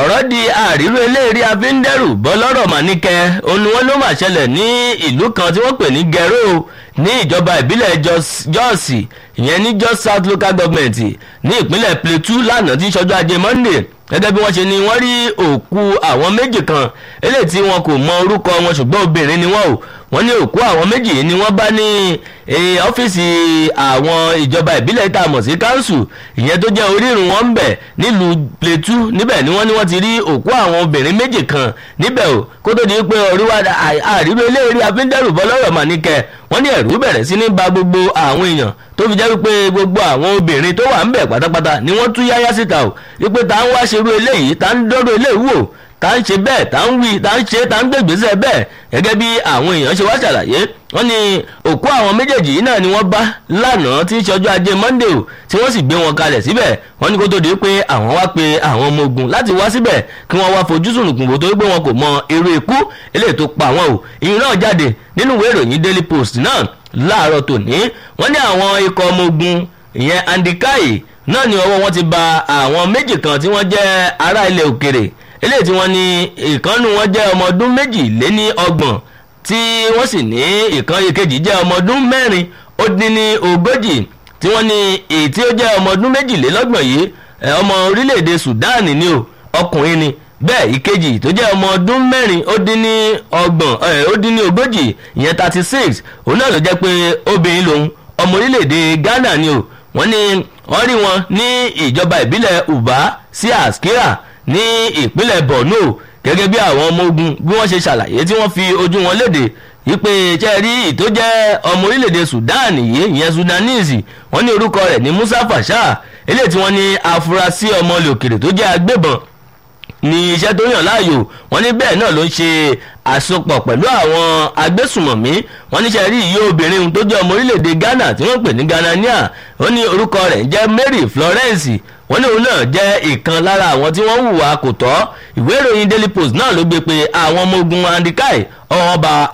ọ̀rọ̀ di àríró eléèrí afíndẹ́rù bọ́lọ́rọ̀ màníkẹ́ òun ni wọ́n ló mà ṣẹlẹ̀ ní ìlú kan tí wọ́n pè ní gẹ̀rọ ní ìjọba ìbílẹ̀ jọ́ọ̀sì ìyẹn ní jos south local government ní ìpínlẹ̀ plateau lánàá tí ṣọjọ́ ajé monday gẹ́gẹ́ bí wọ́n ṣe ni wọ́n rí òkú àwọn méjì kan eléyìí tí wọn kò mọ orúkọ wọn ṣùgbọ́n obìnrin ni wọ́n o wọ́n ní òkú àwọn méjì ni wọ́n bá ní ọ́fíìsì àwọn ìjọba ìbílẹ̀ tá a mọ̀ sí káńsù ìyẹn tó jẹ́ orírun wọn ń bẹ̀ nílùú Plateau níbẹ̀ ni wọ́n ní wọ́n ti rí òkú àwọn obìnrin méjì kan níbẹ̀ o kó tó di pé oríwá àríwé eléyìí afíndẹ́rù bọ́lọ́rọ̀ mà níkẹ́ wọ́n ní ẹ̀rú bẹ̀rẹ̀ sí ní ba gbogbo àwọn èèyàn tó fi jẹ́ wípé gbogbo àwọn obìnrin tó wà ń bẹ̀ pátápátá ni wọ́n tú yáyá síta o wípé tá ń wá ṣerú eléyìí tá ń dọ́rọ̀ eléyìí wò tá ń ṣe bẹ́ẹ̀ tá ń wí tá ń ṣe tá ń gbègbèsè bẹ́ẹ̀ gẹ́gẹ́ bí àwọn èèyàn ṣe wá ṣàlàyé wọ́n ní òkú àwọn méjèèjì yìí náà ni wọ́n bá lánàá tí ń ṣe ọjọ́ ajé monday o tí wọ́n sì gbé wọn kalẹ̀ síbẹ̀ wọ́n ní kó tó di pé àwọn wá pe àwọn ọmọ ogun láti wá síbẹ̀ kí wọ́n wá fojú sùnùkùn bò tó gbé wọn kò mọ irú ikú eléyìí tó pa wọn o ìyún náà jáde nínú ìwé ìròyìn daily post náà láàárọ̀ tòní wọ́n ní àwọn ikọ̀ ọmọ ogun ìyẹn andikai náà ni ọwọ́ wọn ti ba àwọn méjì kan tí wọ́n jẹ́ ará ilẹ̀ òkèrè eléyìí tí wọ́n ní ìkànnù wọn jẹ́ ọmọ ọdún méjì lé ní ọgbọ̀n tí wọ́n sì ní ìkan ìkejì jẹ́ ọmọ ọdún mẹ́rin ó dín ní ogójì tí wọ́n ní èyí tí ó jẹ́ ọmọ ọdún méjìlélọ́gbọ̀n yìí ọmọ orílẹ̀-èdè Sudan ni o ọkùnrin ni bẹ́ẹ̀ ìkejì tó jẹ́ ọmọ ọdún mẹ́rin ó dín ní ọgbọ̀n ó dín ní ogójì ìyẹn thirty six òun náà ló jẹ́ pé obìnrin lòun ọmọ orílẹ̀-èdè Ghana ni o wọ́n ní wọ́n rí wọn ní ìjọba ìbílẹ̀ Uba sí Askira ní ìpínlẹ̀ Borno gẹ́gẹ́ bí àwọn ọmọ ogun bí wọ́n ṣe ṣàlàyé tí wọ́n fi ojú wọn léde wípé ṣe rí ìtó jẹ́ ọmọ orílẹ̀-èdè Sudan yìí ìyẹn Sudanese wọ́n ní orúkọ rẹ̀ ní Musa Fasha eléyìí tí wọ́n ní afurasí ọmọ ilẹ̀ òkèrè tó jẹ́ agbébọn ní iṣẹ́ tó yàn láàyò wọ́n ní bẹ́ẹ̀ náà ló ń ṣe àsopọ̀ pẹ̀lú àwọn agbésùmọ̀mí wọ́n níṣẹ́ rí iye obìnrin tó jẹ́ ọmọ orílẹ̀-èdè Ghana tí wọ́n pè ní Ghanania ó ní orúkọ rẹ̀ jẹ́ Mary Florence wọ́n ní òun náà jẹ́ ìkan lára àwọn tí wọ́n hùwà kò tọ́ ìwé ìròyìn Daily Post náà ló gbé pé àwọn ọmọ ogun andikai ọba